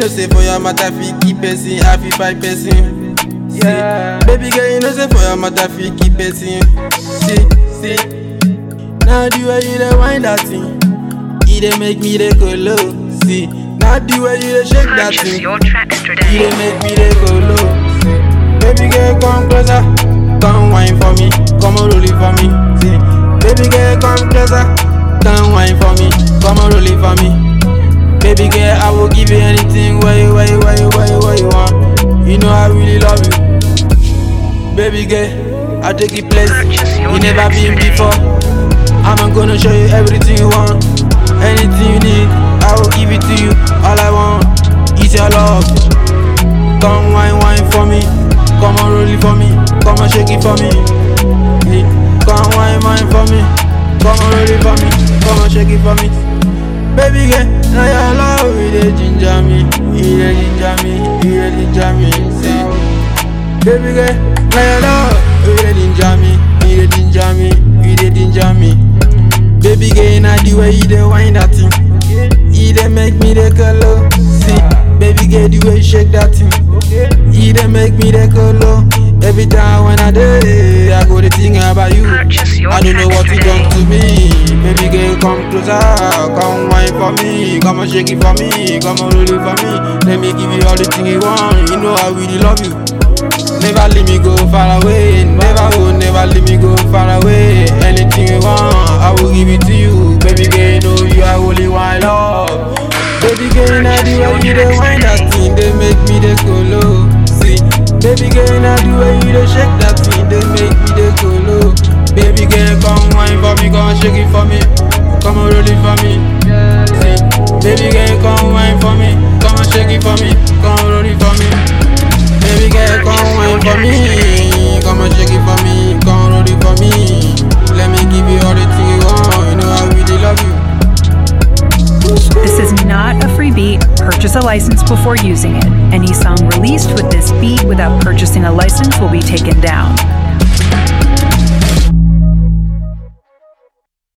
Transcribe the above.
know say for your matter fi keep person, I fi fight person. Yeah. Baby girl, you know say for your matter fi keep person. See, see. Now the way you dey wind that thing, it dey make me dey go low. See, now the way you dey shake that Purchase thing, your tracks it today. dey make me dey go low. See, baby girl, come closer, come wine for me, come and roll it for me. See, baby girl, come closer, come wine for me, come and roll it for me. Baby girl, I will give you anything where you, where you, where you, where you, where you want. You know I really love you. Baby girl, I'll take you place Purchase your you never tracks been today. before. I'm gonna show you everything you want. Anything you need, I will give it to you. All I want is your love. Come wine, wine for me. Come on, roll it for me. Come on, shake it for me. Yeah. Come wine, wine for me. Come on, roll it for me. Come on, shake it for me. Baby girl, now your love, it dey ginger me. It dey ginger me. It dey ginger me. See. Baby girl, now your love, you dey ginger me, you dey ginger me, you dey ginger me. Baby girl, now the way you dey wind that thing, you dey make me dey go low. See, baby girl, the way you shake that thing, you dey make me dey go low. Every time when I dey, I go dey think about you. Purchase your I don't know what tracks you today. done to me. Baby girl, come closer, come wine for me, come and shake it for me, come and roll it for me. Let me give you all the thing you want. You know I really love you. Never let me go far away. Never will never let me go far away. Anything you want, I will give it to you. Baby girl, you know you are only one love. Baby girl, now the way you dey wind that thing, they make me dey go low. See, baby girl, now the way you dey shake that thing, they make me dey go low. Baby girl, come wine for me, come shake it for me, come and roll it for me. See, baby girl, come wine for me, come and shake it for me, come and roll it for me. Baby girl, come wine for me, come and shake it for me, come roll it for me. Let me give you all the thing you want. You know I really love you. This is not a free beat. Purchase a license before using it. Any song released with this beat without purchasing a license will be taken down.